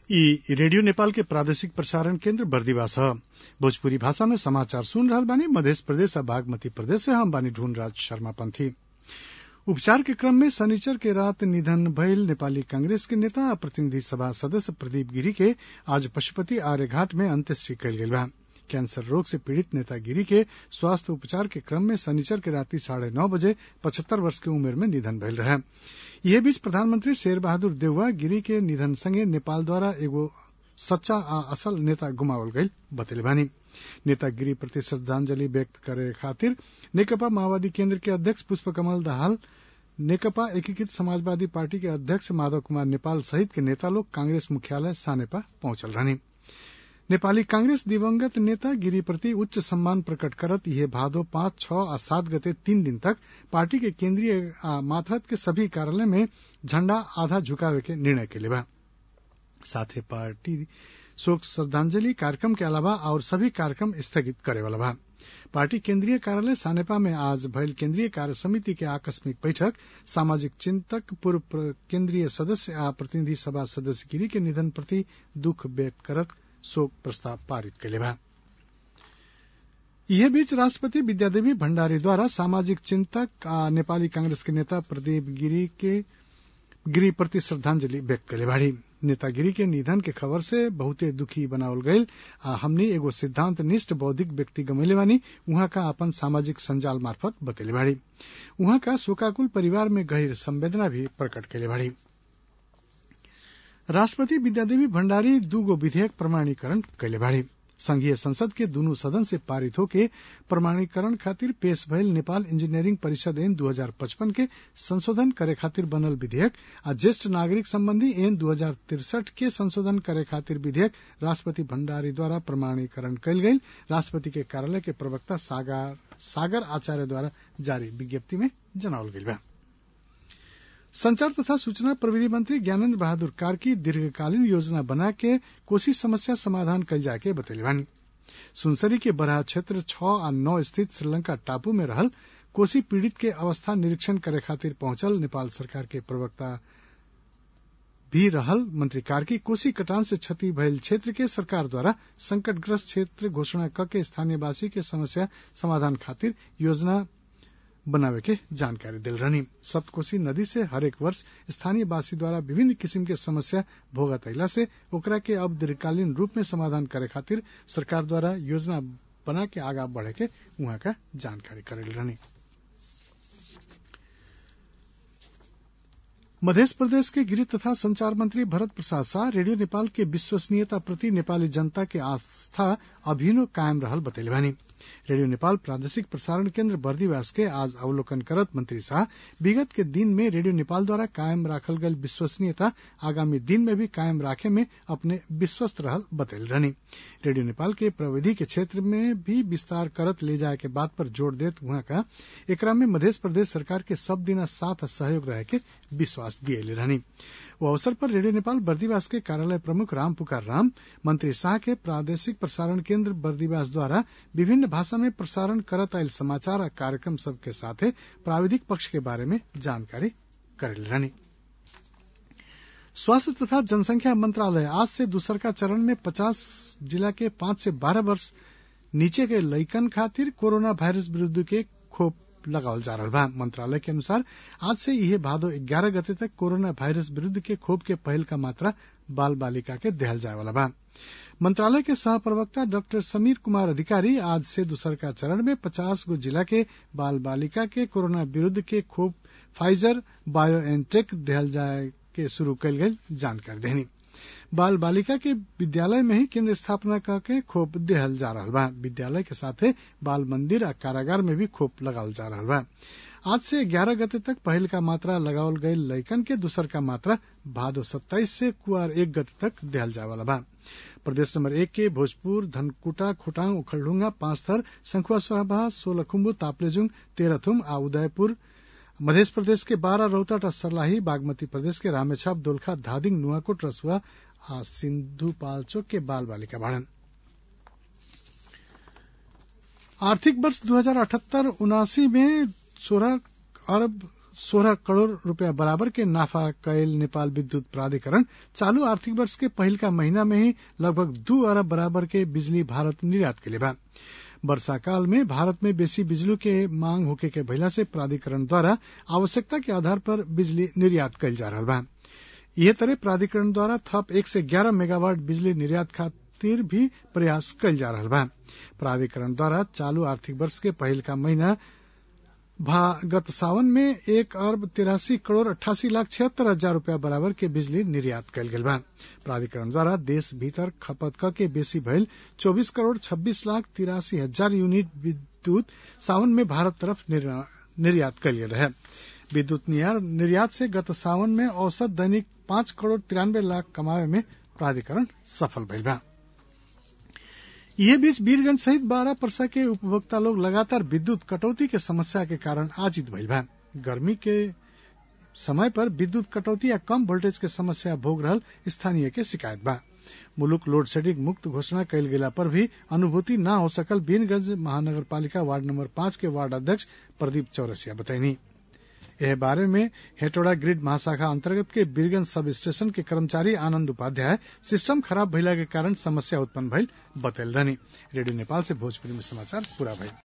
इ रेडियो नेपाल के प्रादेशिक प्रसारण केन्द्र बर्दिवास ह भोजपुरी भाषा में समाचार सुन रहल बानी मधेश प्रदेश आ बागमती प्रदेश से हम बानी ढूंढराज शर्मा पंथी उपचार के क्रम में शनिचर के रात निधन भइल नेपाली कांग्रेस के नेता आ प्रतिनिधि सभा सदस्य प्रदीप गिरी के आज पशुपति आर्यघाट में अंत्येष्टि कयल गेल बा कैंसर रोग से पीड़ित नेता गिरी के स्वास्थ्य उपचार के क्रम में शनिचर के राति साढ़े नौ बजे पचहत्तर वर्ष के उमेर में निधन भइल रहे यह बीच प्रधानमंत्री शेर बहादुर देउवा गिरी के निधन संगे नेपाल द्वारा एगो सच्चा आ असल नेता गुमावल गईल बतैले बानी नेता गिरी प्रति श्रद्धांजलि व्यक्त करे खातिर नेकपा माओवादी केन्द्र के अध्यक्ष पुष्प कमल दाहाल नेकपा एकीकृत समाजवादी पार्टी के अध्यक्ष माधव कुमार नेपाल सहित के नेता लोग कांग्रेस मुख्यालय सानेपा पहुंचल रहनी नेपाली कांग्रेस दिवंगत नेता गिरी प्रति उच्च सम्मान प्रकट करत यह भादो पांच छह आ सात गते तीन दिन तक पार्टी के केन्द्रीय आ माथहत के सभी कार्यालय में झण्डा आधा झुकावे के निर्णय के बा साथे पार्टी शोक श्रद्धांजलि कार्यक्रम के अलावा और सभी कार्यक्रम स्थगित करे वाला बा पार्टी केन्द्रीय कार्यालय सानेपा में आज भइल केन्द्रीय कार्य समिति के आकस्मिक बैठक सामाजिक चिंतक पूर्व केन्द्रीय सदस्य आ प्रतिनिधि सभा सदस्य गिरी के निधन प्रति दुख व्यक्त करत शोक प्रस्ताव पारित कैले बा यह बीच राष्ट्रपति विद्यादेवी भण्डारी द्वारा सामाजिक चिंतक आ नेपाली कांग्रेस के नेता प्रदीप गिरी के गिरी प्रति श्रद्धांजलि व्यक्त कैले बाड़ी नेता गिरी के निधन के खबर से बहुते दुखी बनावल गईल आ हमनी एगो सिद्धांत निष्ठ बौद्धिक व्यक्ति गमैले बानी उहाँ का अपन सामाजिक संजाल मार्फत बतैले बाड़ी उहाँ का शोकाकुल परिवार में गहिर संवेदना भी प्रकट कैले बाड़ी राष्ट्रपति विद्यादेवी भण्डारी दूगो विधेयक प्रमाणीकरण कैले बाड़ी संघीय संसद के दुनू सदन से पारित होके प्रमाणीकरण खातिर पेश भइल नेपाल इंजीनियरिंग परिषद एन 2055 के संशोधन करे खातिर बनल विधेयक आ ज्येष्ठ नागरिक संबंधी एन दू के संशोधन करे खातिर विधेयक राष्ट्रपति भण्डारी द्वारा प्रमाणीकरण कयल गईल राष्ट्रपति के कार्यालय के प्रवक्ता सागर, सागर आचार्य द्वारा जारी विज्ञप्ति में जनावल गईल बा संचार तथा सूचना प्रविधि मंत्री ज्ञानेन्द्र बहादुर कार्की दीर्घकालीन योजना बना के कोसी समस्या समाधान कल जाके बतैले बानी सुनसरी के बराह क्षेत्र छह आ नौ स्थित श्रीलंका टापू में रहल कोसी पीड़ित के अवस्था निरीक्षण करे खातिर पहुंचल नेपाल सरकार के प्रवक्ता भी रहल मंत्री कार्की कोसी कटान से क्षति भयल क्षेत्र के सरकार द्वारा संकटग्रस्त क्षेत्र घोषणा क के स्थानीयवासी के समस्या समाधान खातिर योजना बनावे के जानकारी दिल रहनी सप्तकोशी नदी से हरेक वर्ष स्थानीय वासी द्वारा विभिन्न किसिम के समस्या भोगत अला से ओकरा के अब दीर्घकालीन रूप में समाधान करे खातिर सरकार द्वारा योजना बना के आगा बढ़े के उहाँ का जानकारी करेल रहनी मध्य प्रदेश के गृह तथा संचार मंत्री भरत प्रसाद शाह रेडियो नेपाल के विश्वसनीयता प्रति नेपाली जनता के आस्था अभिनो कायम रहल बतैले बानी रेडियो नेपाल प्रादेशिक प्रसारण केन्द्र बर्दीवास के आज अवलोकन करत मंत्री शाह विगत के दिन में रेडियो नेपाल द्वारा कायम राखल गयल विश्वसनीयता आगामी दिन में भी कायम राखे में अपने विश्वस्त रहल बतैल रहनी रेडियो नेपाल के प्रविधि के क्षेत्र में भी विस्तार करत ले जाए के बात पर जोर देत वहां का एकरा में मध्य प्रदेश सरकार के सब दिना साथ सहयोग रहे के विश्वास दिए रहनी वो अवसर पर रेडियो नेपाल बर्दीवास के कार्यालय प्रमुख राम पुकार राम मंत्री शाह के प्रादेशिक प्रसारण केन्द्र बर्दीवास द्वारा विभिन्न भाषा में प्रसारण करत आयल समाचार आ कार्यक्रम सब के साथे प्राविधिक पक्ष के बारे में जानकारी करेल रहनी स्वास्थ्य तथा जनसंख्या मंत्रालय आज से दूसर का चरण में पचास जिला के पांच से बारह वर्ष नीचे के लइकन खातिर कोरोना वायरस विरूद्ध के खोप लगावल जा रहा बा मंत्रालय के अनुसार आज से यह भादो ग्यारह गते तक कोरोना वायरस विरूद्ध के खोप के पहल का मात्रा बाल बालिका के देहल जाए वाला बा मंत्रालय के सह प्रवक्ता डॉक्टर समीर कुमार अधिकारी आज से दूसर का चरण में पचास गो जिला के बाल बालिका के कोरोना विरूद्ध के खोप फाइजर बायो एनटेक देहल जाए के शुरू कल गई जानकारी देनी बाल बालिका के विद्यालय में ही केंद्र स्थापना करके खोप देहल जा रहा बा विद्यालय के साथे बाल मंदिर आ कारागार में भी खोप लगावल जा रहा बा आज से ग्यारह गते तक पहल का मात्रा लगावल गई लैकन के दूसर का मात्रा भादो सत्ताईस से कुआर एक गते तक देहल जाए वाला बा प्रदेश नंबर एक के भोजपुर धनकुटा खोटांग उखलढुंगा पांच थर संखुआ सोहाबा सोलखुम्बु तापलेजुंग तेरथुम आ उदयपुर मध्य प्रदेश के बारह रोहतट और सर्लाही बागमती प्रदेश के रामेछाप दोलखा धादिंग नुआकोट रसुआ आ सिंधु पाल्चोक के बाल बालिका बाड़न आर्थिक वर्ष दो हजार अठहत्तर उनासी में सोलह अरब सोलह करोड़ रूपया बराबर के नाफा कैल नेपाल विद्युत प्राधिकरण चालू आर्थिक वर्ष के पहिलका महीना में ही लगभग दू अरब बराबर के बिजली भारत निर्यात के बा वर्षा काल में भारत में बेसी बिजली के मांग होके के भइला से प्राधिकरण द्वारा आवश्यकता के आधार पर बिजली निर्यात कैल जा रहा बा यह तरह प्राधिकरण द्वारा थप एक से ग्यारह मेगावाट बिजली निर्यात खातिर भी प्रयास कैल जा रहा बा प्राधिकरण द्वारा चालू आर्थिक वर्ष के पहिलका महीना गत सावन में एक अरब तिरासी करोड़ अट्ठासी लाख छिहत्तर हजार रूपया बराबर के बिजली निर्यात कैल गेल बा प्राधिकरण द्वारा देश भीतर खपत क के बेसी भइल चौबीस करोड़ छब्बीस लाख तिरासी हजार यूनिट विद्युत सावन में भारत तरफ निर्यात कैल गेल रहे विद्युत निर्यात से गत सावन में औसत दैनिक पांच करोड़ तिरानवे लाख कमावे में प्राधिकरण सफल भइल बा यह बीच वीरगंज सहित बारह परसा के उपभोक्ता लोग लगातार विद्युत कटौती के समस्या के कारण आजित भइल बा गर्मी के समय पर विद्युत कटौती या कम वोल्टेज के समस्या भोग रहल स्थानीय के शिकायत बा मुलुक लोड शेडिंग मुक्त घोषणा कैल गेला पर भी अनुभूति न हो सकल बीरगंज महानगर पालिका वार्ड नंबर पांच के वार्ड अध्यक्ष प्रदीप चौरसिया बताईनी एह बारे में हेटोड़ा ग्रिड महाशाखा अंतर्गत के बीरगंज सब स्टेशन के कर्मचारी आनंद उपाध्याय सिस्टम खराब भइला के कारण समस्या उत्पन्न भइल बतैल रहनी रेडियो नेपाल से भोजपुरी में समाचार पूरा भइल